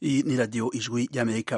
Iyi ni radiyo ijwi ry'amerika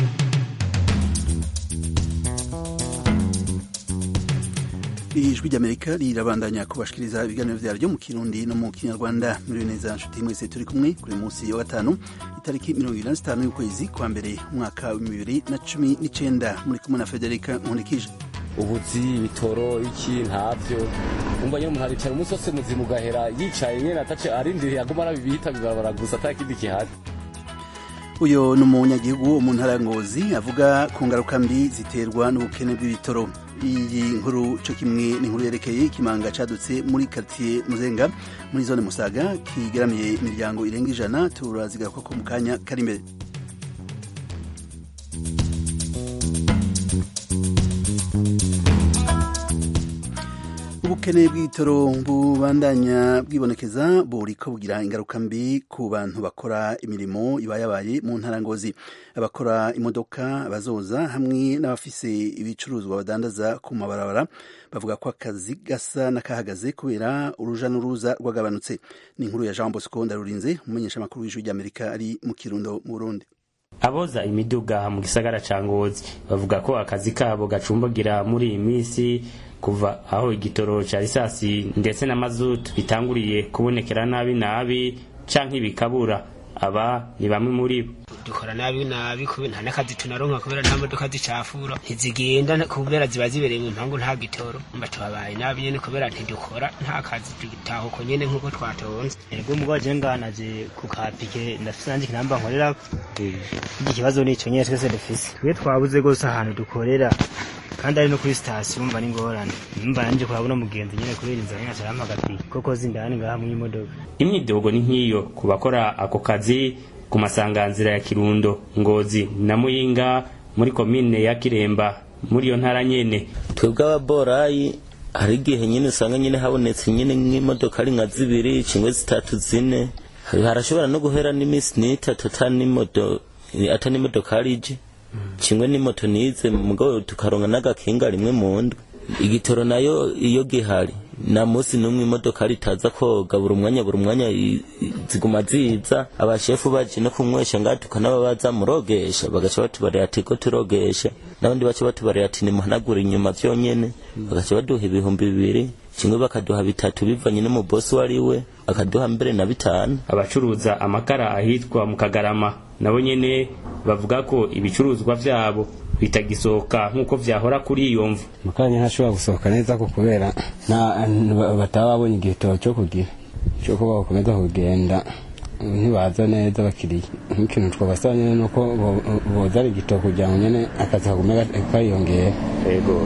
ijwi ry'amerika rirabandanya kubashikiriza ibiganiro vyaryo mu kirundi no mu kinyarwanda muri neza nshuti mwese turi kumwe kuri munsi wa gatanu itariki mirongo ibiri na zitanu y'ukwezi kwa mbere umwaka wa bibiri na cumi n'icenda muri kumwe na federika nkunikije ubuzi ibitoro iki ntavyo umva nyene umuntu aricara umunsi wose muzima ugahera yicaye nyene atace arindiriye aguma arabibita bibarabara gusa ata kindi gihari uyo ni umunyagihugu wo mu ntara ya ngozi avuga ku ngaruka mbi ziterwa n'ubukene bw'ibitoro iyi nkuru co kimwe ni inkuru yerekeye ikimanga cadutse muri kartier muzenga muri zone musaga kigeramiye imiryango irenga ijana turazigaruka ko mu kanya kari imbere ubukene bw'ibitoro bubandanya bwibonekeza buriko bugira ingaruka mbi ku bantu bakora imirimo ibayabaye mu ntara ngozi abakora imodoka abazoza hamwe n'abafise ibicuruzwa badandaza ku mabarabara bavuga ko akazi gasa n'akahagaze kubera uruja n'uruza rwagabanutse ni inkuru ya jean bosco ndarurinze umumenyesha amakuru w'ijwi ry'amerika ari mu kirundo mu burundi aboza imiduga mu gisagara ca ngozi bavuga ko akazi kabo gacumbagira muri iyi minsi kuva aho igitoro ca risasi ndetse na mazutu bitanguriye kubonekera nabi nabi canke bikabura aba ni bamwe muri bo dukora nabi nabi kubera nta n'akazi tunaronka kubera nta modoka zicafura ntizigenda kubera ziba zibereye mu mpangu nta gitoro mba tubabaye nabi nyene kubera ntidukora nta kazi dutahuko nyene nk'uko twatonze ego mugabo je nganaje ku kapike ndafise nanje kinamba nkorera iki kibazo nico nyene twese dufise twe twabuze gose ahantu dukorera kandi ari no kuri sitasiyo umva ni ngorane mba nanje kurabona umugenzi nyene kubera inzara nyene acarampa agapiki koko zindani ngaha mu imodoka imyidogo ni nk'iyo ku bakora ako kazi ku masanganzira ya kirundo ngozi na muyinga muri komine ya kiremba muri iyo ntara nyene twebwe ababorayi hari igihe nyine usanga nyine habonetse nyine nk'imodoka ari nka zibiri cingwe zitatu zine harashobora no guhera n'iminsi n'itatu ata n'imodoka arije kimwe n'imoto nize mugabo tukaronka n'agakinga rimwe mu ndwi igitoro nayo iyo gihari na musi n'umwe imodoka ritaza koga buri umwanya buri umwanya ziguma ziza abashefu baje no kumwesha ngaha tukanababaza murogesha bagaca batubarira ati ko turogesha n'abandi baca batubarira ati nimuhanagura inyuma vyonyene bagaca baduha ibihumbi bibiri kimwe bakaduha bitatu bivanye n'umubosi wari we akaduha mbere na bitanu abacuruza amakara ahitwa mu kagarama nabo nyene bavuga ko ibicuruzwa vyabo bitagisohoka nk'uko vyahora kuri iyo mvu amakanya ntashobora gusohoka neza ko kubera bataba babonye igitoro cyo kugira cyo kuba bakomeza kugenda ntibaza neza abakiriya nk'ikintu twabasaba nyene nuko bozana igitoro kugira ngo nyene akazi kagume kayiyongera yego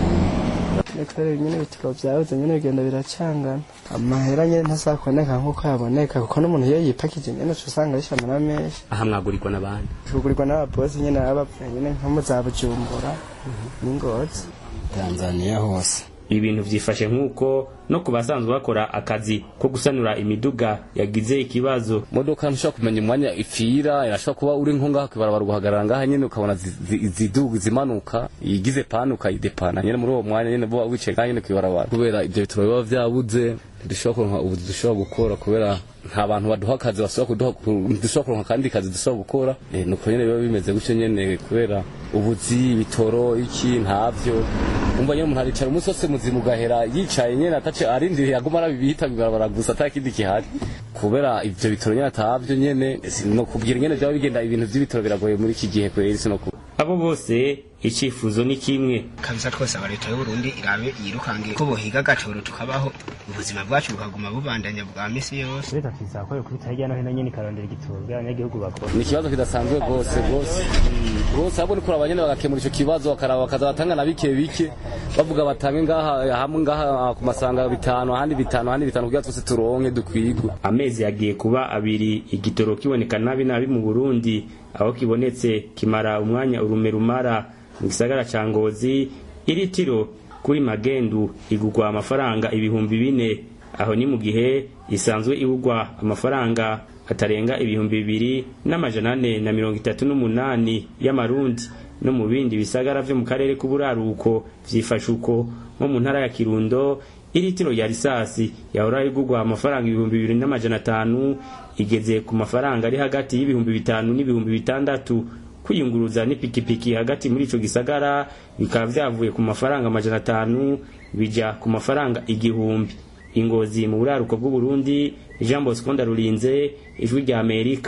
kubera nyine ibitaro byabuze nyine bigenda biracangana amahera nyine ntasakuboneka nk'uko yaboneka kuko n'umuntu iyo yipakije nyine uca usanga bishamana menshi aha mwagurirwa n'abandi tugurirwa n'ababosi nyine baba bapfuye nyine nko mu za bujumbura n'ingozi tanzaniya hose ibintu vyifashe nk'uko no ku basanzwe bakora akazi ko gusanura imiduga yagize ikibazo modoka ntushobora kumenya umwanya ipfira irashobora kuba uri nko ngaha kwibarabara ugahagarara ngaha nyene ukabona ziduga zimanuka igize pani ukayidepana nyene muri uwo mwanya nyene bo wicaye ngaha nyene kwibarabara kubera ivyo bitoro biba vyabuze ntidushobora kuronka ubu dushobora gukora kubera nta bantu baduha akazi basubira kuduha dushobora kuronka kandi kazi dushobora gukora nuko nyene biba bimeze gutyo nyene kubera ubuzi ibitoro iki ntavyo umva nyene umuntu aricara umunsi wose muzima ugahera yicaye nyene atace arindiriye aguma arabibita bibarabara gusa ata kindi gihari kubera ivyo bitoro nyene atavyo nyene no kubwira nyene vyaba bigenda ibintu vy'ibitoro biragoye muri iki gihe kweri sino abo bose icifuzo ni kimwe kabisa twose aba leta y'uburundi irabe yirukangiye ko bohiga agatoro tukabaho ubuzima bwacu bukaguma bubandanya bwa misi yose leta tizakora kubita hirya no hino nyene ikarondera igitoro bw'abanyagihugu bakora ni ikibazo kidasanzwe rwose rwose rwose ahubwo ni kuraba nyene bagakemura ico kibazo bakaraba bakaza batanga na bike bike bavuga batange ngaha hamwe ngaha ku masanga bitanu ahandi bitanu ahandi bitanu kugira twese turonke dukwigwe amezi yagiye kuba abiri igitoro kiboneka nabi nabi mu burundi aho kibonetse kimara umwanya urume rumara mu gisagara ca ngozi iritiro kuri magendu igugwa amafaranga ibihumbi bine aho ni mu gihe isanzwe igugwa amafaranga atarenga ibihumbi bibiri n'amajana ane na mirongo itatu n'umunani y'amarundi no mu bindi bisagara vyo mu karere k'uburaruko vyifashe uko nko mu ntara ya kirundo iritiro ya risasi yahora igurwa amafaranga ibihumbi bibiri n'amajana atanu igeze ku mafaranga ari hagati y'ibihumbi bitanu n'ibihumbi bitandatu kwiyunguruza n'ipikipiki hagati muri ico gisagara bikaba vyavuye ku mafaranga amajana atanu bija ku mafaranga igihumbi ingozi mu buraruko bw'uburundi jean bosco ndarurinze ijwi rya amerika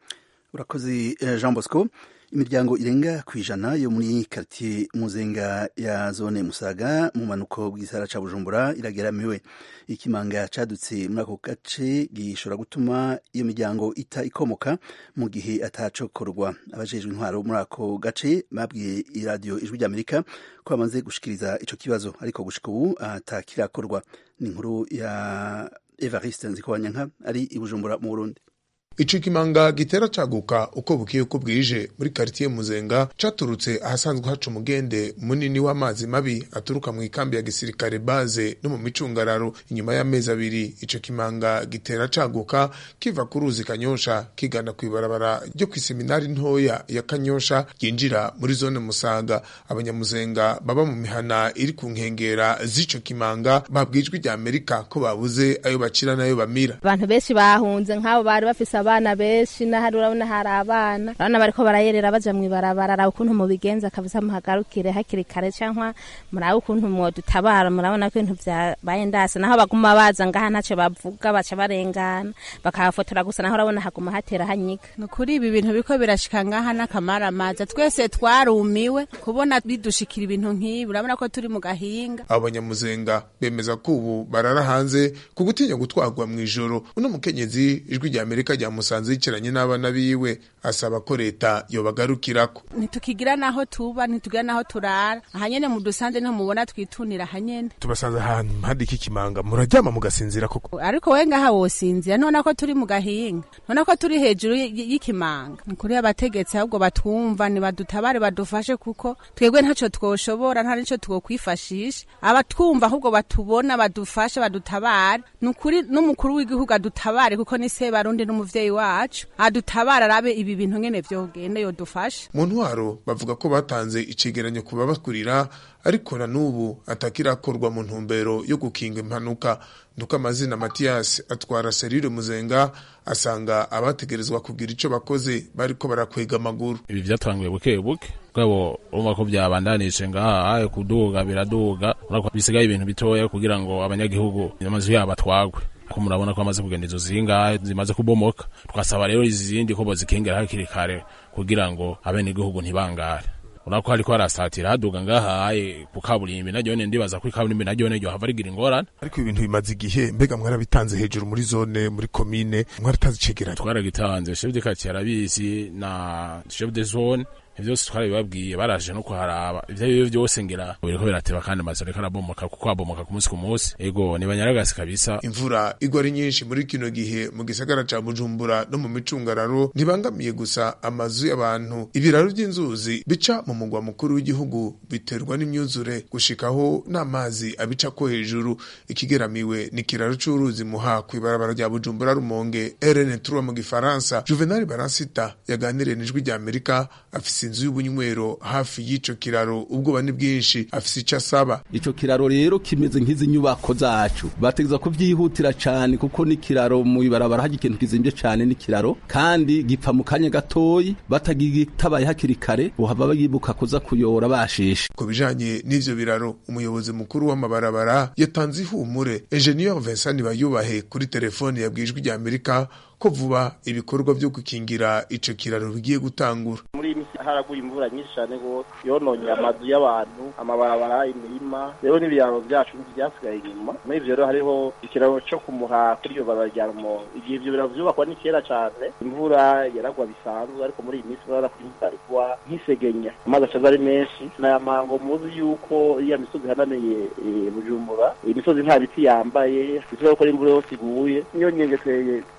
urakoze jean bosco imiryango irenga ku ijana yo muri karitiye muzenga ya zone musaga mu manuko bw'isara ca bujumbura irageramiwe ikimanga cadutse muri ako gace gishobora gutuma iyo miryango ita ikomoka mu gihe atacokorwa abajejwe intwaro muri ako gace babwiye iradiyo ijwi ry'amerika ko bamaze gushikiriza ico kibazo ariko gushika ubu atakirakorwa ni inkuru ya evariste nzikobanyanka ari i bujumbura mu burundi ico kimanga gitera caguka uko bukiye uko bwije muri karitiye muzenga caturutse ahasanzwe haca umugende munini w'amazi mabi aturuka mu ikambi ya gisirikare baze no mu micungararo inyuma y'amezi abiri ico kimanga gitera caguka kiva ku ruzi kanyosha kigana kw'ibarabara ryo kw'iseminari ntoya ya kanyosha yinjira muri zone musaga abanyamuzenga baba mu mihana iri ku nkengera z'ico kimanga babwijwe rya amerika ko babuze ayo bacira n'ayo bamira abantu benshi bahunze nk'abo bari bafise abana benshi n'ahari urabona hari abana urabona bariko barayerera baja mw'ibarabara araba ukuntu mubigenza kabisa muhagarukire hakiri kare cankwa murabe ukuntu mwodutabara murabona ko ibintu vyabaye ndase naho baguma baza ngaha ntaco bavuga baca barengana bakahafotora gusa naho urabona haguma hatera hanyiga nukuri ibi bintu biriko birashika ngaha n'akamaramaza twese twarumiwe kubona bidushikira ibintu nk'ibi urabona ko turi mu gahinga abo banyamuzenga bemeza ko ubu barara hanze ku gutinya gutwarwa mw'ijoro uno mukenyezi ijwi rya amerika ryamusanze yicaranye n'abana biwe asaba ko leta yobagarukirako ntitukigira naho tuba ntitugira naho turara aha nyene mudusanze niho mubona twitunira aha nyene tubasanze ahantu impande y'ikimanga muraryama mugasinzira koko ariko we ngaha wosinzira nona ko turi mu gahinga nona ko turi hejuru y'ikimanga nukuri abategetsi ahubwo batwumva nibadutabare badufashe kuko twebwe ntaco twoshobora nta nico twokwifashisha abatwumva ahubwo batubona badufashe badutabare nukuri n'umukuru w'igihugu adutabare kuko ni se barundi n'umuvyeyi wacu adutabare arabe ibi bintu ngene vyogenda yodufashe mu ntwaro bavuga ko batanze icegeranyo ku babakurira ariko na n'ubu atakirakorwa mu ntumbero yo gukinga impanuka nuko amazina matiyasi atwara serire muzenga asanga abategerezwa kugira ico bakoze bariko barakwega amaguru ibi vyatanguye buke buke bwabo urumva ko byabandanije ngaha kuduga biraduga urako bisigaye ibintu bitoya kugira ngo abanyagihugu amazu yabo atwagwe ko murabona ko amaze kugenda izo zingahe zimaze kubomoka twasaba rero izindi ko bozikingira hakiri kare kugira ngo abenegihugu ntibangare urako hariko harasatira haduga ngaha ku kaburimbi naryone ndibaza ko ikaburimbi naryone ryo hava rigira ingorane ariko ibintu bimaze igihe mbega mwarabitanze hejuru muri zone muri komine mwaratazi icegeranyo twaragitanze chef de quartier arabizi na chef de zone vyose twarabibabwiye baraje no kuharaba ivyo arivyo vyose ngira biriko birateba kandi amazu ariko arabomoka kuko abomoka ku munsi ku munsi ego ni banyaragasi kabisa imvura igwa ari nyinshi muri kino gihe mu gisagara ca bujumbura no mu micungararo ntibangamiye gusa amazu y'abantu ibiraro vy'inzuzi bica mu mugwa mukuru w'igihugu biterwa n'imyuzure gushikaho n'amazi abica ko hejuru ikigeramiwe ni kiraro c'uruzi muha kw'ibarabara rya bujumbura rumonge rn trois mu gifaransa juvenal baransita yaganiriye n'ijwi rya amerika afise inzu y'ubunywero hafi y'ico kiraro ubwoba ni bwinshi afise ico asaba ico kiraro rero kimeze nk'izi nyubako zacu bategeza kuvyihutira cane kuko ni kiraro mu ibarabara haje ikintu kizimvye cane ni kiraro kandi gipfa mu kanya gatoyi batagitabaye hakiri kare bohava bayibuka kuza kuyora basheshe ku bijanye n'ivyo biraro umuyobozi mukuru w'amabarabara yatanze ihumure ingenieur Vincent Bayubahe kuri telefone yabwijwe rya Amerika ko vuba ibikorwa vyo gukingira ico kiraro bigiye gutangura muri iyi misi haraguye imvura nyinshi cyane rwose yononye amazu y'abantu amabarabara imirima rero n'ibiraro byacu byasigaye inyuma muri ivyo rero hariho ikiraro co kumuha kuri iyo barabara rya rumonge igihe ivyo biraro vyubakwa ni kera cane imvura yaragwa bisanzwe ariko muri iyi misi urabona ko imvura igwa nk'isegenya amazi acaza ari menshi naya mango muzi yuko iya misozi ihanamiye bujumbura iyi misozi nta biti yambaye bisubira ko imvura yose iguye niyo nyengeteye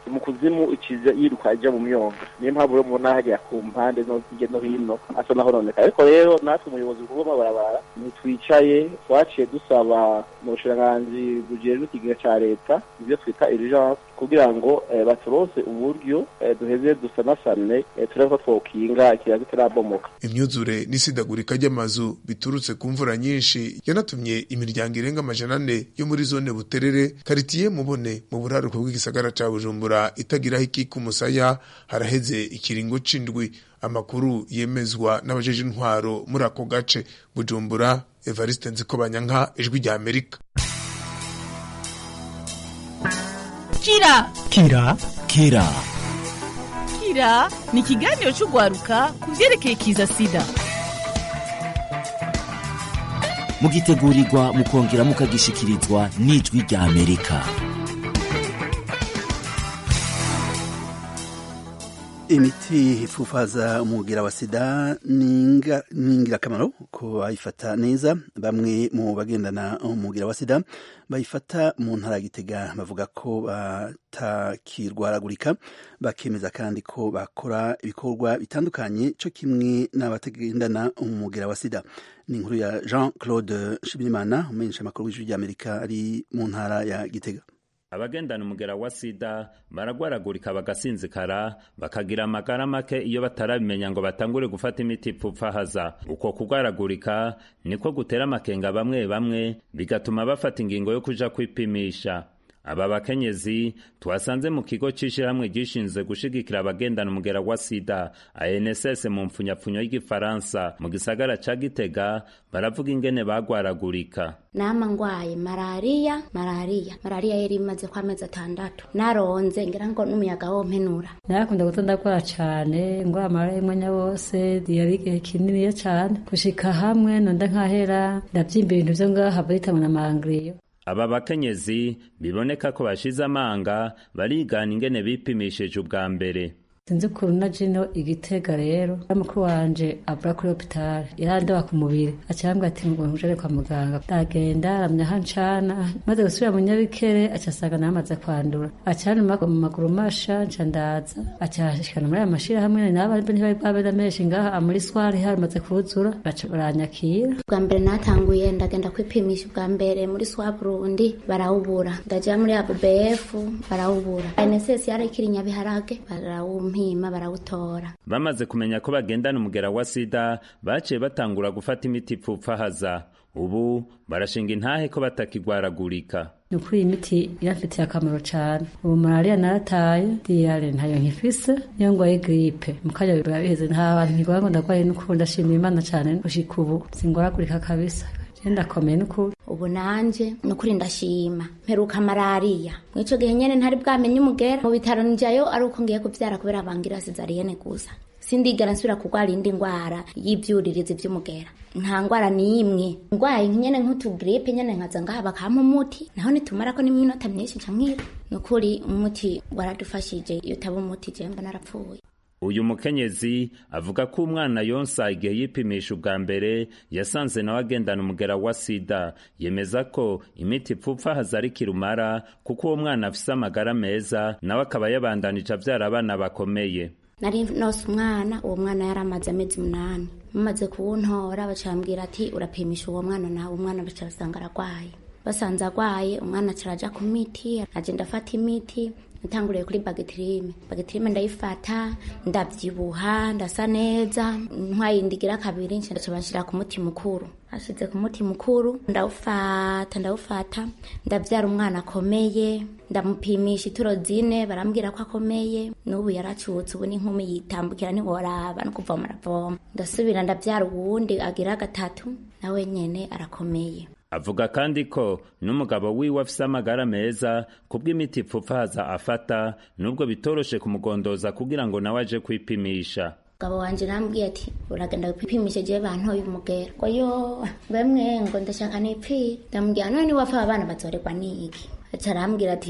mu kuzimu iciza yiruka ija mu myonga niyo mpamvu rero mubona hagera ku mpande no hirya no hino asa naho noneka ariko rero natwe umuyobozi mukuru w'amabarabara ntitwicaye twaciye dusaba mu bushiranganji bujejwe ikigega ca leta ivyo twita urgence kugira ngo eh, baturonse uburyo eh, duheze dusanasane eh, turebe ko twokinga ikirago kitarabomoka imyuzure n'isidagurika ry'amazu biturutse ku mvura nyinshi yanatumye imiryango irenga amajana ane yo muri zone buterere karitiye mubone mu buraruko bw'igisagara ca bujumbura itagiraho ikika umusaya haraheze ikiringo c'indwi amakuru yemezwa n'abajeje intwaro muri ako gace bujumbura evariste nzikobanyanka ijwi rya amerika kira kira kira kira ni ikiganiro cy'urwaruka ku byerekeye kiza sida mugitegurirwa mukongera mukagishikirizwa n'ijwi rya amerika imiti ifufaza umubwira wa sida ni ingirakamaro ko bayifata neza bamwe mu bagendana umubwira wa sida bayifata mu ntara ya gitega bavuga ko batakirwaragurika bakemeza kandi ko bakora ibikorwa bitandukanye cyo kimwe n'abatagendana umubwira wa sida ni inkuru ya jean claude shibirimana umumenyesha amakuru w'ijwi ry'amerika ari mu ntara ya gitega abagendana umugera wa sida baragwaragurika bagasinzikara bakagira amagara make iyo batarabimenya ngo batangure gufata imiti ipfupfahaza uko kugwaragurika niko gutera amakenga bamwe bamwe bigatuma bafata ingingo yo kuja kwipimisha aba bakenyezi twasanze mu kigo c'ishirahamwe gishinzwe gushigikira abagendana umugera wa sida ANSS mu mpfunyapfunyo y'igifaransa mu gisagara ca Gitega baravuga ingene bagwaragurika nama ngwaye malariya malariya malariya yari imaze kwa mezi atandatu naronze ngira ngo n'umuyaga wompenura narakunda guta ndakora cane ngwara malariya umwanya wose yari igihe kininiya cane gushika hamwe nonda nkahera ndavyimba ibintu vyo ngaha baritamwe na mangriyo aba bakenyezi biboneka ko bashize amanga barigana ingene bipimishije ubwa mbere sinzi ukuntu na jino igitega rero mukuru wanje avura kuri hopitali yarandoba ku mubiri acambwa ati ngo ntujane kwa muganga ndagenda aramya aho ncana maze gusubira mu nyabikere aca asanga namaze kwandura acanuma mu maguru masha nca ndaza acashikana muri aya mashirahamwe nabo ntibari bwabeza menshi ngaha muri swari harimaze kuzura baca baranyakira bwa mbere natanguye ndagenda kwipimisha ubwa mbere muri swa burundi barawubura ndaja muri abubf barawubura nss yarakiri nyabiharage barawumpa mpima barawutora bamaze kumenya ko bagendana umugera wa sida baciye batangura gufata imiti ipfupfahaza ubu barashinga intahe ko batakigwaragurika ni ukuri iyi miti irafitiye akamaro cyane ubu malariya narataye diyare ntayo nkifise niyo ngwaye giripe mukanya biba biheze nta bantu nkigwara ngo ndagwaye n'ukuri ndashimira imana cyane gushika ubu singwaragurika kabisa ndakomeye n'ukuri ubu nanje nukuri ndashima mperuka malariya mw'ico gihe nyene ntari bwamenye umugera mu bitaro njayo ari uko ngiye kuvyara kubera bangira sizariyene gusa sindigera nsubira kurwara indi ngwara y'ivyuririzi vy'umugera nta ngwara n'imwe ngwaye nyene nk'utugripe nyene nkaza ngaha bakampa umuti naho nitumarako n'iminota myinshi nca nkira nukuri umuti waradufashije iyo utaba umuti jewe mba narapfuye uyu mukenyezi avuga ko umwana yonsa igihe yipimisha ubwa mbere yasanze nawe agendana umugera wa sida yemeza ko imiti ipfupfahaza ari kirumara kuko uwo mwana afise amagara meza nawe akaba yabandanije avyara abana bakomeye nari nose umwana uwo mwana yari amaze amezi umunani mumaze kuwuntora bacambwira ati urapimisha uwo mwana nawe umwana baca basanga aragwaye basanze agwaye umwana acaraja ku miti aje ndafata imiti natanguriye kuri bagitirime bagitirime ndayifata ndavyibuha ndasa neza ntwaye indigira kabiri nca banshira ku muti mukuru ashize ku muti mukuru ndawufata ndawufata ndavyara umwana akomeye ndamupimisha ituro zine barambwira ko akomeye n'ubu yaracutse ubu n'inkumi yitambukira ntiworaba no kuvoma aravoma ndasubira ndavyara uwundi agira gatatu nawe nyene arakomeye avuga kandi ko n'umugabo wiwe afise amagara meza kubw'imiti ipfupfahaza afata nubwo bitoroshe kumugondoza kugira ngo nawe aje kwipimisha mugabo wanje nambwiye ati uragenda wipimishe jewe bantoye umugera ngo yo bemwe ngo ndashaka nipfire ndamubwira none niwapfa abana bazoregwa n'iki aca arambwira ati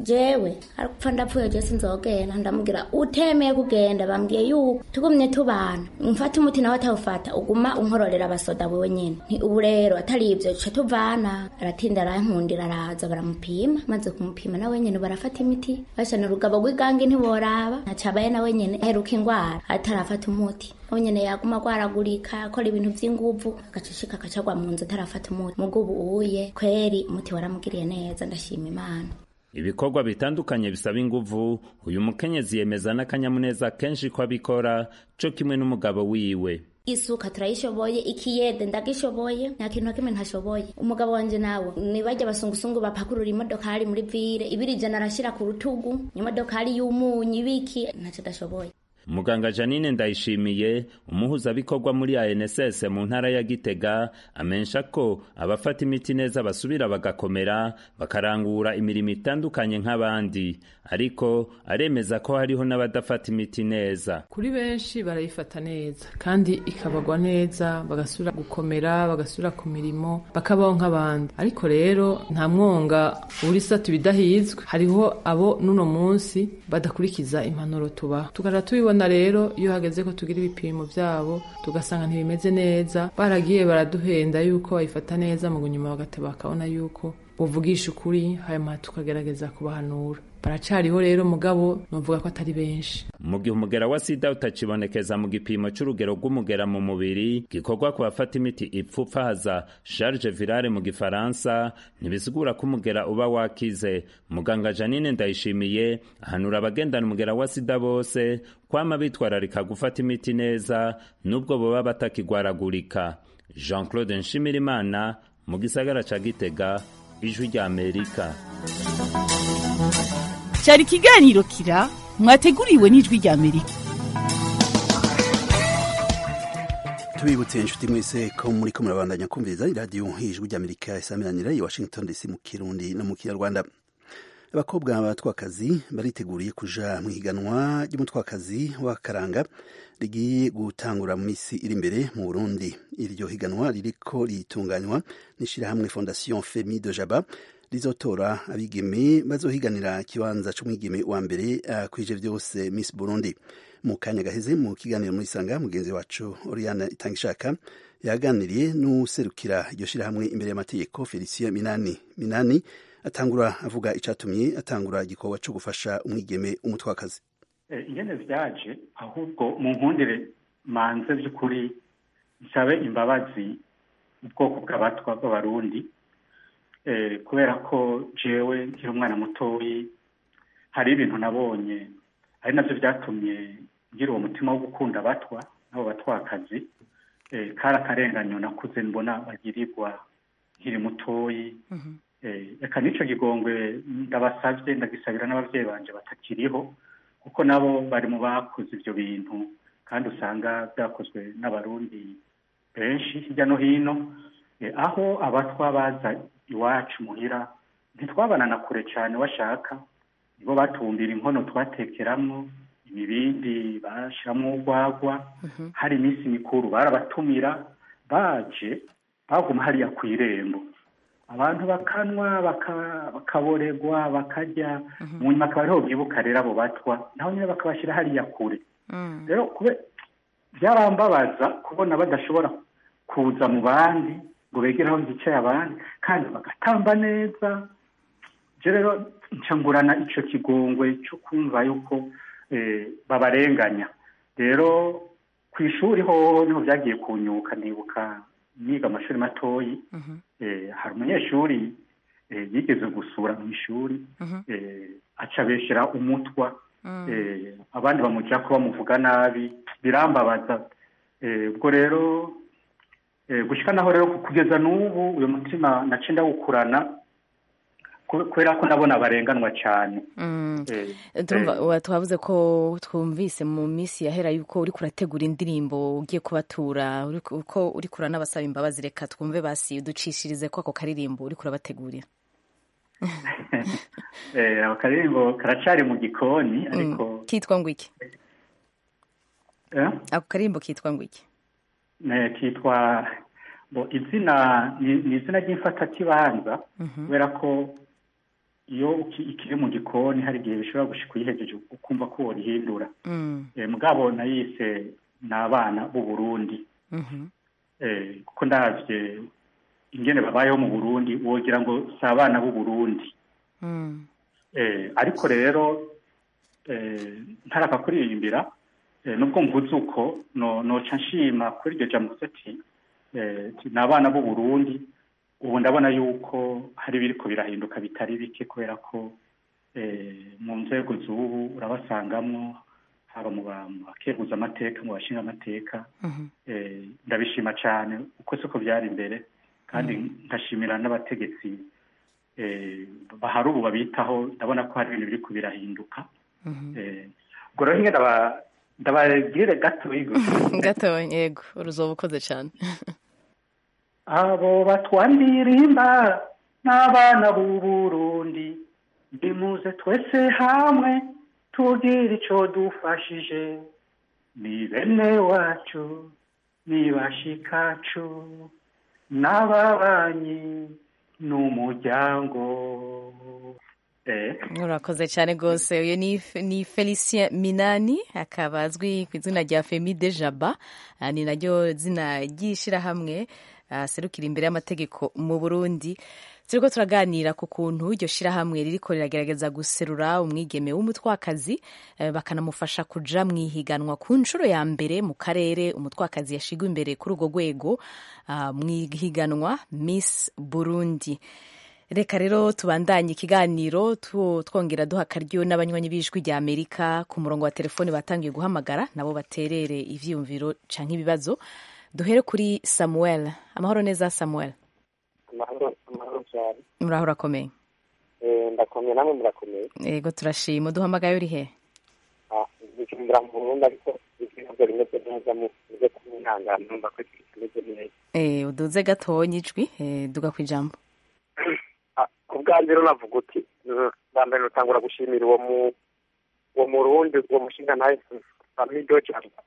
jewe arapfa ndapfuye je sinzogenda ndamubwira utemeye kugenda bambwiye yuko tugumye tubana mfata umuti nawe atawufata uguma unkororera abasoda wewe nyene nti ubu rero atari ivyo duca tuvana aratinda arankundira araza baramupima maze kumupima nawe nyene barafata imiti bashana urugabo rw'igange ntiboraba ntacabaye nawe nyene aheruka ingwara atarafata umuti nawe nyene yaguma agwaragurika akora ibintu vy'inguvu agacushika akacagwa mu nzu atarafata umuti mugo ubu uye kweri umuti waramugiriye neza ndashima imana ibikorwa bitandukanye bisaba inguvu uyu mukenyezi yemeza n'akanyamuneza kenshi ko abikora co kimwe n'umugabo wiwe isuka turayishoboye ikiyede ndagishoboye nta kintu na kimwe ntashoboye umugabo wanje nawe nibajya abasungusungu bapakurura imodokari muri vire ibiri ijana arashira ku rutugu imodokari y'umunyu ibiki ntacyo adashoboye muganga janine ndayishimiye umuhuzabikorwa muri anss mu ntara ya gitega amenyesha ko abafata imiti neza basubira bagakomera bakarangura imirimo itandukanye nk'abandi ariko aremeza ko hariho n'abadafata imiti neza kuri benshi barayifata neza kandi ikabagwa neza bagasubira gukomera bagasubira ku mirimo bakabaho nk'abandi ariko rero nta mwonga uri satu bidahizwe hariho abo n'uno munsi badakurikiza impanuro tubaha tukaja tubibona rero iyo hageze ko tugira ibipimo vyabo tugasanga ntibimeze neza baragiye baraduhenda yuko bayifata neza mu nyuma bagateba bakabona yuko buvugisha ukuri hanyuma tukagerageza kubahanura baracariho rero mugabo novuga ko atari benshi mu gihe umugera wa sida utakibonekeza mu gipimo c'urugero rw'umugera mu mubiri gikorwa ku bafata imiti ipfupfahaza charge virale mu gifaransa ntibisigura ko umugera uba wakize muganga janine ndayishimiye ahanura abagendana umugera wa sida bose kwama bitwararika gufata imiti neza n'ubwo boba batakigwaragurika jean claude nshimirimana mu gisagara ca gitega ijwi rya amerika cyari ikiganiro kira mwateguriwe n'ijwi rya amerika tubibutse inshuti mwese ko muri ko murabandanya kumviriza iradiyo ijwi rya amerika isaminanira i washington dc mu kirundi no mu kinyarwanda abakobwa b'abatwakazi bariteguriye kuja mu higanwa ry'umutwakazi w'akaranga rigiye gutangura mu minsi iri imbere mu burundi iryo higanwa ririko ritunganywa n'ishirahamwe fondation femi de jaba rizotora abigeme bazohiganira ikibanza c'umwigeme wa mbere akwije vyose miss burundi mu kanya gaheze mu kiganiro muri sanga mugenzi wacu oriana itangishaka yaganiriye n'userukira iryo shirahamwe imbere y'amategeko felicien minani minani atangura avuga icatumye atangura igikorwa co gufasha umwigeme umutwakazi ingene vyaje ahubwo mu nkundire manze vy'ukuri nsabe imbabazi ubwoko bw'abatwa b'abarundi kubera ko jewe nkiri umwana mutoyi hari ibintu nabonye ari navyo vyatumye ngira uwo mutima wo gukunda abatwa n'abo batwakazi kari akarenganyo nakuze mbona bagirirwa nkiri mutoyi reka n'ico gigongwe ndabasavye ndagisabira n'abavyeyi banje batakiriho kuko nabo bari mu bakoze ivyo bintu kandi usanga vyakozwe n'abarundi benshi hirya no hino aho abatwa baza iwacu muhira ntitwabana na kure cyane washaka nibo batumbira inkono twatekeramwo imibindi bashiramwo urwagwa hari iminsi mikuru barabatumira baje baguma hariya ku irembo abantu bakanwa bakaboregwa bakarya mu nyuma akaba ariho bibuka rero abo batwa naho nyine bakabashyira hariya kure rero byarambabaza kubona badashobora kuza mu bandi ngo begere aho hicaye abandi kandi bagatamba neza rero ncangurana icyo kigongwe cyo kumva yuko babarenganya rero ku ishuri ho niho byagiye kunyuka nibuka niga amashuri matoyi hari umunyeshuri yigeze gusura mu ishuri aca beshyira umutwa abandi bamuca ko bamuvuga nabi birambabaza ubwo rero gushyika naho rero kugeza n'ubu uyu mutima nace ndawukurana kubera ko ndabona barenganwa cyane twavuze ko twumvise mu minsi yahera yuko uri kurategura indirimbo ugiye kubatura ko uri kura n'abasaba imbabazi reka twumve basi ducishirize ko ako karirimbo uri kurabategurira ako karirimbo karacari mu gikoni ariko kitwa ngo iki ako karirimbo kitwa ngo iki kitwa izina ni izina ry'imfatakibanza kubera ko iyo uki- ikiri mu gikoni hari igihe bishobora gushika uyihejeje ukumva ko worihindura Mm. Eh, mugabo nayise ni abana b'u Burundi Mhm. Eh, kuko ndavye ingene babayeho mu Burundi wogira ngo si abana b'u Burundi Mm. Eh, ariko rero eh, ntaraka kuririmbira eh, nubwo mvuze uko no noca nshima kuri iryo jambo ati eh, ti- ni abana b'u Burundi ubu ndabona yuko hari biriko birahinduka bitari bike kubera ko eh, mu nzego z'ubu urabasangamwo haba mu ba- mu bakeguza amateka mu bashinga amateka Mhm. eh, ndabishima cyane uko siko byari imbere kandi nkashimira n'abategetsi eh, bahari ubu babitaho ndabona ko hari ibintu biri kubirahinduka Mhm. eh, ubwo rero nyine ndaba- ndababwire gato gato yego uruzoba ukoze cyane abo batwandirimba n'abana b'u Burundi nimuze twese hamwe tugire ico dufashije ni bene wacu ni bashikacu n'ababanyi n'umuryango eh urakoze cyane rwose uyu ni ni felicien minani akaba azwi ku izina rya femi de jaba Ah, ni naryo zina ry'ishyirahamwe ah, serukira imbere y'amategeko mu burundi turiko turaganira ku kuntu iryo shyirahamwe ririko riragerageza guserura umwigeme w'umutwakazi eh, bakanamufasha kuja mu ihiganwa ku nshuro ya mbere mu karere umutwakazi yashigwa imbere kuri urwo rwego ah, mu ihiganwa miss burundi reka rero tubandanye ikiganiro tu- twongera duha akaryo n'abanywanyi b'ijwi rya amerika ku murongo wa telefoni batangiye guhamagara nabo baterere ivyiyumviro canke ibibazo duhere kuri samuel amahoro neza samuel amahoro amahoro cyane muraho urakomeye Eh, ndakomeye namwe murakomeye yego turashima uduhamagaye uri he Ah, bicumbura mu burundi ariko ibintu bimeze neza muze kumwihangana numva ko ibintu bimeze neza Eh, uduze gatonya ijwi eh, duga ku ijambo Ah, ku bwanjye rero navuga uti mm, bwa mbere nutangura gushimira uwo mu uwo murundi uwo mushinga nawe famido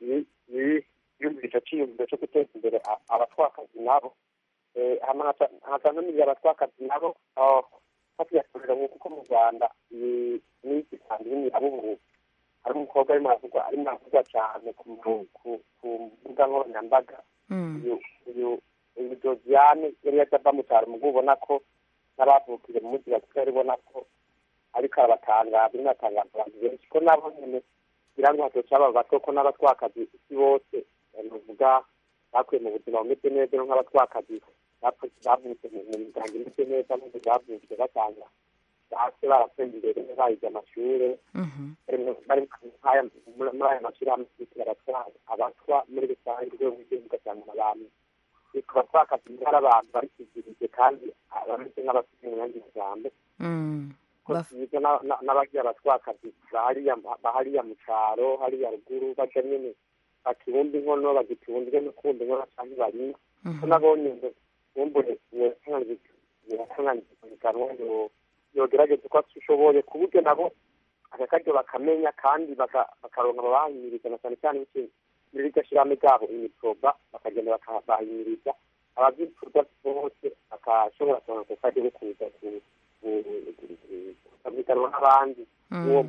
yumvira ico ciyumviro co guteza imbere a- abatwakazi nabo Eh, hama nkaca- nkaca ntumiriye abatwakazi nabo ah, hatuyakorera nk'uko ko mu rwanda ni- n'iki kandi n'imirabubu hari umukobwa arimo aravugwa arimo aravugwa cyane ku mu- ku- ku mbuga nkoranyambaga uyu uyu uyu Josiane yari yaje ava mu cyaro mugo ubona ko n'abavukire mu mujyi wa Kigali ubona ko ariko arabatangaza arimo aratangaza abantu benshi ko nabo nyene kugira ngo hatoca aba bato ko n'abatwakazi isi bose bavuga bakuye mu buzima bumeze neza no nk'abatwakazi bapfu- bavutse mu mu miryango imeze neza n'ubu bavutse batanga base baratsinze imbere bayize amashure bari mu- bari nk'aya muri muri aya mashyirahamwe yitwa abatwara abatwa muri rusange urwego rw'igihugu ugasanga ni abantu yitwa abatwakazi ari abantu bari kizirije kandi bameze nk'abafite mu yandi majambo ko byiza na- na- n'abagiye abatwakazi bahariya bahariya mu cyaro hariya ruguru baja nyene bakibumba inkono bagitunda n'ukundi inkono canke barima ko nabonye ngo bumbure yotunganyikanwa yogerageza uko ashoboye ku buryo nabo aka karyo bakamenya kandi baka- bakaronka ababahimiriza na cyane cyane biciye muri iryo shirahamwe ryabo imiproba bakagenda bakabahimiriza abavyifuza bose bakashobora kuronka ku karyo ko kuza ku- ku- kukabiganwa n'abandi uwo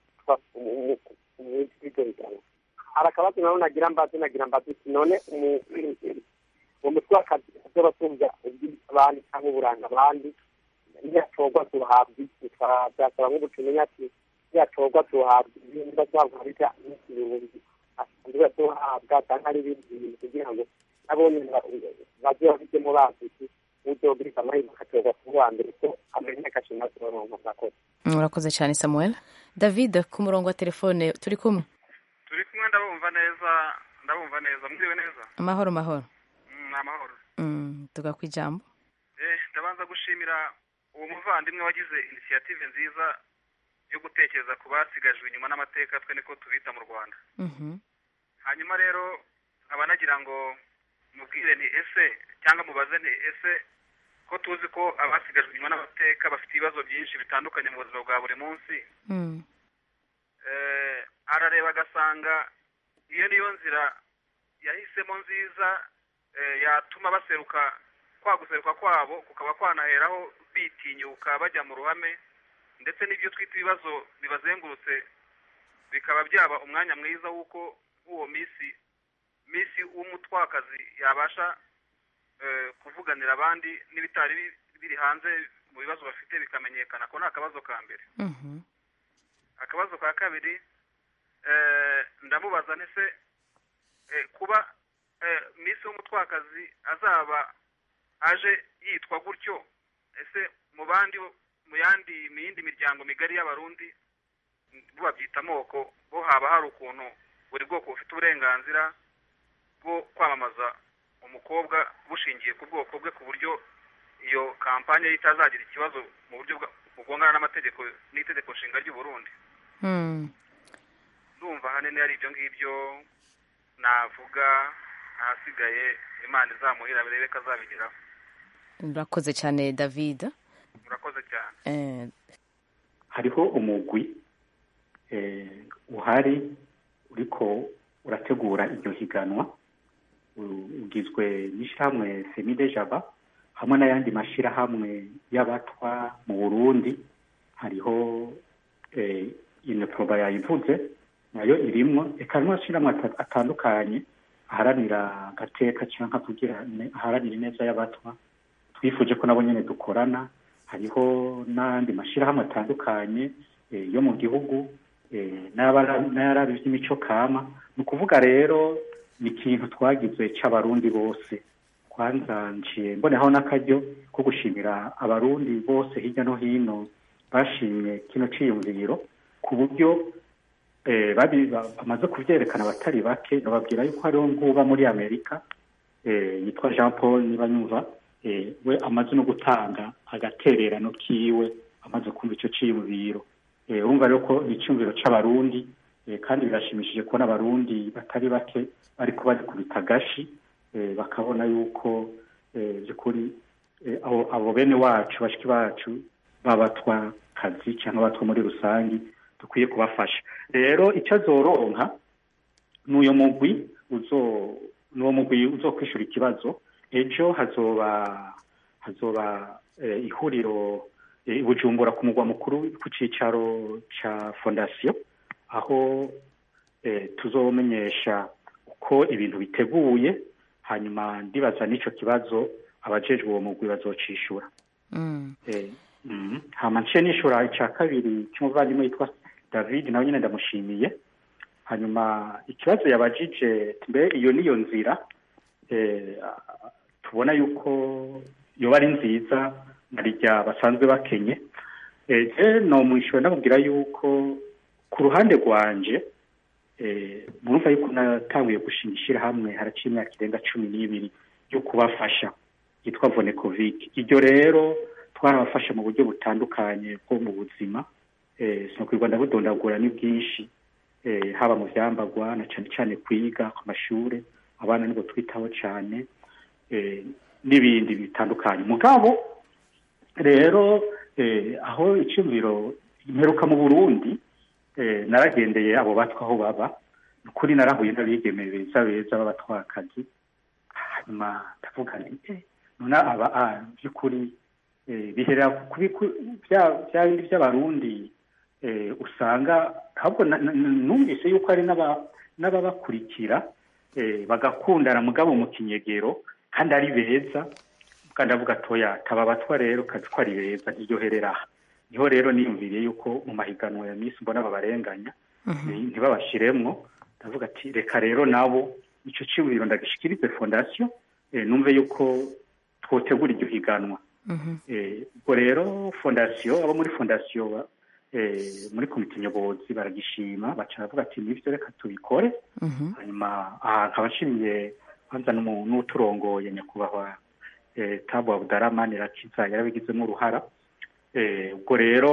mw'iryo higanwa hari akabazo nabo nagira mbazi nagira mbazi uti none umu- uwo mutwe w'akazi azoba atumva ubw'abandi cyangwa uburanga abandi ntiyatorwa tuhabwa iki byasaba nk'ubutumenya ati ntiyatorwa tuhabwa ibindi bazavuga bijya n'ikibihumbi asanzwe tuhabwa cyangwa ari ibindi bintu kugira ngo nabo nyine baze babijyemo bazi iki uzogira amahirwe akatorwa ku wa mbere ko amenya agashima turonka murakoze Mm, urakoze cyane samuel david ku murongo wa telefone turi kumwe turi kumwe ndabumva neza ndabumva neza mwiriwe neza amahoro mahoro Mm, ni amahoro Mm, tuga ku ijambo eh ndabanza gushimira uwo muvandimwe wagize inisiyative nziza yo gutekereza ku basigajwe inyuma n'amateka twe niko tubita mu rwanda Mhm. hanyuma rero nkaba nagira ngo mubwire ni ese cyangwa mubaze ni ese ko tuzi ko abasigajwe inyuma n'amateka bafite ibibazo byinshi bitandukanye mu buzima bwa buri munsi Mm. eh, arareba agasanga iyo niyo nzira yahisemo nziza eh, yatuma baseruka kwa guseruka kwabo kukaba kwanaheraho bitinyuka bajya mu ruhame ndetse n'ibyo twita ibibazo bibazengurutse bikaba byaba umwanya mwiza w'uko uwo misi misi w'umutwakazi yabasha eh, kuvuganira abandi n'ibitari bi- biri hanze mu bibazo bafite bikamenyekana ko ni akabazo ka mbere akabazo ka kabiri eh, ndamubaza ntese eh, kuba eh, misi w'umutwakazi azaba aje yitwa gutyo ese mu bandi mu yandi mu yindi miryango migari y'abarundi bo babyita amoko bo haba hari ukuntu buri bwoko bufite uburenganzira bwo kwamamaza umukobwa bushingiye ku bwoko bwe ku buryo iyo kampanye ye itazagira ikibazo mu buryo bwa- bugongana n'amategeko n'itegeko nshinga ry'u Burundi ndumva ahanini ari ibyo ngibyo navuga ahasigaye imana izamuhira birebe ko azabigeraho urakoze cyane david murakoze cyane Eh, hariho umugwi eh, uhari uriko urategura iryo higanwa u- ugizwe n'ishyirahamwe semide jaba hamwe n'ayandi mashyirahamwe y'abatwa mu burundi hariho eh, ineproba yayivuze nayo irimwo eka n'amashyirahamwe ata- atandukanye aharanira agateka cyangwa kugira ne- aharanira ineza y'abatwa twifuje ko nabo nyene dukorana hariho n'andi mashyirahamwe atandukanye eh, yo mu gihugu eh, n'ay'abara- n'ayaraba iby'imico kama ni ukuvuga rero ni ikintu twagize cy'abarundi bose kwanza nciye mboneho n'akaryo ko gushimira abarundi bose hirya no hino bashimye kino ciyumviro ku buryo eh, babi- ba- bamaze kubyerekana abatari bake bababwira yuko hariho nguba muri amerika eh, yitwa jean paul niba nyumva eh, we amaze no gutanga agatererano kiwe amaze kumva icyo ciyumviro eh, urumva rero ko ni icyumviro c'abarundi eh, kandi birashimishije kubona abarundi batari bake bariko barikubita agashi eh, bakabona yuko eh, by'ukuri eh, abo, abo bene wacu bashiki bacu babatwa kazi cyangwa abatwa muri rusangi dukwiye kubafasha rero icyo azoronka n'uyo mugwi uzo n'uwo mugwi uzokwishura ikibazo ejo hazoba hazoba eh, ihuriro eh, i bujumbura ku mugwa mukuru ku cicaro ca fondasiyo aho eh, tuzomenyesha uko ibintu biteguye hanyuma ndibaza n'ico kibazo abajejwe uwo mugwi bazocishura mm. Eh, mm, hama nce nishura ica kabiri cy'umuvandimwe yitwa david nawe nyine ndamushimiye hanyuma ikibazo yabajije mbe iyo niyo nzira eh, tubona yuko yoba ari nziza narirya basanzwe bakenye eh, je nomwishyura ndamubwira yuko ku ruhande rwanje eh, murumva yuko natanguye gushinga ishyirahamwe haraciye imyaka irenga cumi n'ibiri yo kubafasha yitwa vonekovic iryo rero twarabafasha mu buryo butandukanye bwo mu buzima eh, sinokwirwa ndabudondagura ni bwinshi eh, haba mu vyambagwa na cane cane kwiga ku mashure abana nibo twitaho cane eh, n'ibindi bitandukanye mugabo rero eh, aho iciyumviro imperuka mu burundi eh, naragendeye abo batwa aho baba nukuri narahuye n'abigeme beza beza b'abatwakazi hanyuma ndavuga nti eh, none aba ah, by'ukuri eh, bihera kubi ku- bya bya bindi by'abarundi eh, usanga ahubwo na- na- na- numvise yuko hari n'aba- n'ababakurikira eh, bagakundana mugabo mu kinyegero kandi ari beza kandi avuga atoya taba abatwa rero kazi ko ari beza ntiryoherera aha niho rero niyumviriye yuko mu mahiganwa ya misi mbona babarenganya ni- ntibabashiremwo ndavuga ati reka rero nabo ico ciyumviro ndagishikirize fondasiyo eh, numve yuko twotegura iryo higanwa Eh, ubwo rero fondasiyo abo muri fondasiyo eh, muri komite nyobozi baragishima baca baravuga ati nivyo reka tubikore hanyuma aha nkaba nshimiye kwanza n'umu- n'uturongoye nyakubahwa eh, tabu abudaraman rakiza yarabigizemo uruhara Eh, ubwo rero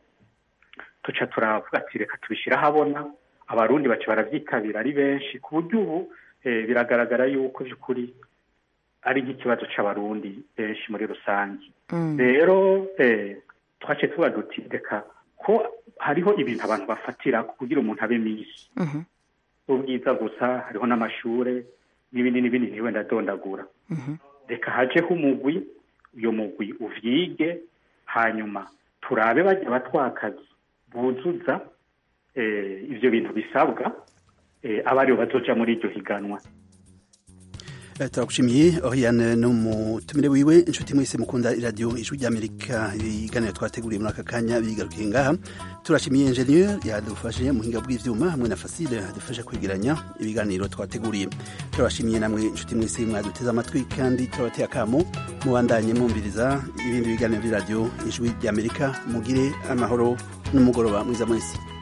tuca turavuga ati reka tubishyire ahabona abarundi baca barabyitabira ari benshi ku buryo ubu eh, biragaragara yuko by'ukuri ari nk'ikibazo c'abarundi benshi muri rusange Mm. rero eh, twaciye tuba duti reka ko hariho ibintu abantu bafatira kugira umuntu abe misi Mhm. ubwiza gusa hariho n'amashure n'ibindi n'ibindi ntiwe ndadondagura Mhm. reka hajeho umugwi uyo mugwi uvyige hanyuma turabe bajya batwakazi buzuza ibyo bintu bisabwa aba aribo bazoja muri iryo higanwa turagushimiye oriane n'umutumire wiwe inshuti mwese mukunda iradiyo ijwi ry'amerika ibiganiro twateguriye muri aka kanya bigarukiye ngaha turashimiye enjeniyeri yadufashe mu buhinga bw'ibyuma hamwe na fasile yadufashe kwegeranya ibiganiro twateguriye turabashimiye namwe inshuti mwese mwaduteze amatwi kandi turabateye akamo mubandanye mwumviriza ibindi biganiro by'iradiyo ijwi ry'amerika mugire amahoro n'umugoroba mwiza mwese